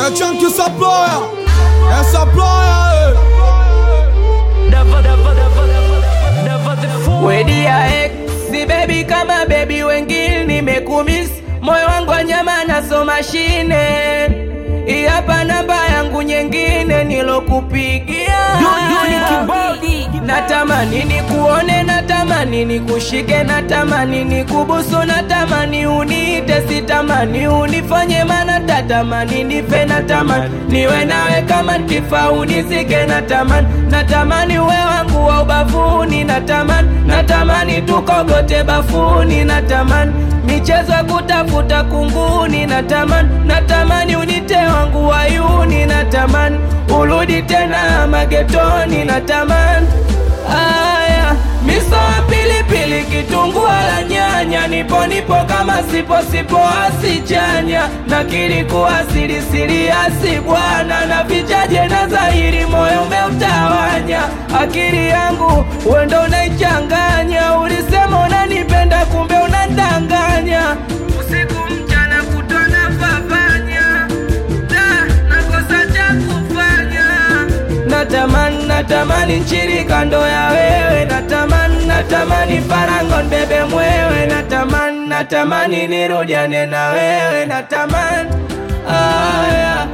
É Chunky Saploya, é Saploya, Wedia X si baby kama baby wengine nimekumiss moyo wangu wa nyama naso mashine Hii hapa namba yangu nyingine nilokupigia Natamani nikuone, natamani nikushike, natamani nikubusu, natamani uniite, sitamani unifanye, mana tatamani nife, natamani niwe nawe kama nkifa unizike, natamani natamani uwe wangu wa ubavuni, natamani natamani tukogote bafuni, natamani michezo ya kutafuta kunguni, natamani natamani unite wangu wayuni, natamani urudi tena magetoni, natamani Aya, miso ya pilipili, kitunguu la nyanya, nipo nipo kama sipo sipo asichanya, nakiri kuwa siri siri asi bwana, na vichaje na dhahiri, moyo umeutawanya, akili yangu wendo unaichanganya, ulisema unanipenda, kumbe unandanganya, usiku mchana kutona fafanya, da nakosa cha kufanya natamani natamani nchiri kando ya wewe natamani natamani farangon bebe mwewe natamani natamani nirudiane na wewe natamani aya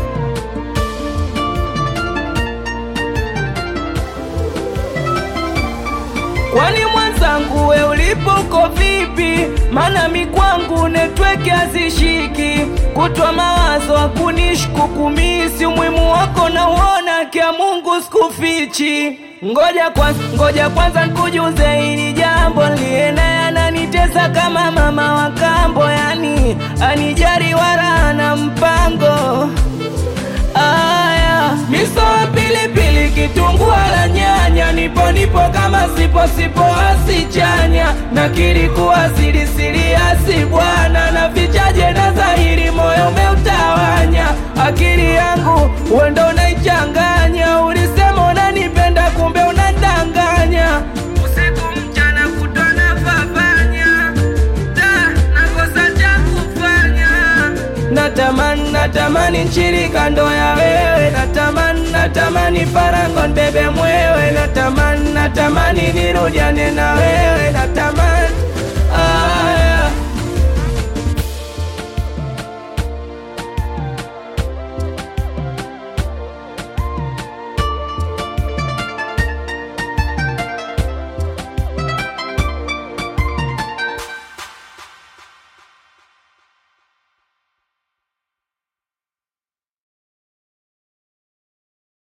Kwani mwenzangu we ulipo uko vipi? Mana mi kwangu netweke hazishiki, kutwa mawazo hakunishku kumisi, umuhimu wako na uona kia Mungu sikufichi. Ngoja kwanza, ngoja kwanza nikujuze hili jambo, liye naye ananitesa kama mama wa kambo, yani anijari wala ana mpango Aya, miso ya pilipili, kitunguu la nyanya, nipo nipo kama sipo sipo asichanya, nakiri kuwa siri siri asi bwana, na vichaje na dhahiri, moyo umeutawanya, akili yangu wendo unaichanganya, ulisema unanipenda, kumbe unadanganya, usiku mchana kutona fafanya, da nakosa cha kufanya natamani natamani nchiri kando ya wewe natamani natamani farangon bebe mwewe natamani natamani nirudiane na wewe natamani